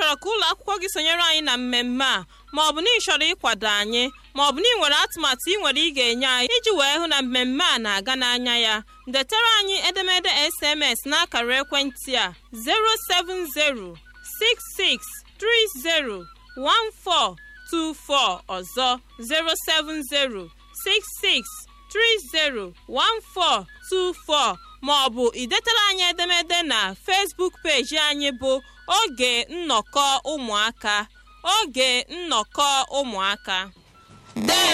chọrọ ka ụlọ akwụkwọ gị sonyere anyị na mmemme a ma ọ bụ na ị chọrọ ịkwado anyị ma ọ bụ na ị nwere atụmatụ ị nwere ị ga-enye anyị iji wee hụ na mmemme a na-aga n'anya ya detara anyị edemede SMS n'akara ekwentị a 07066301424 ọzọ 07066301424 ma ọ bụ idetara anyị edemede na Facebook peji anyị bụ oge nnọkọ ụmụaka oge nnọkọ ụmụaka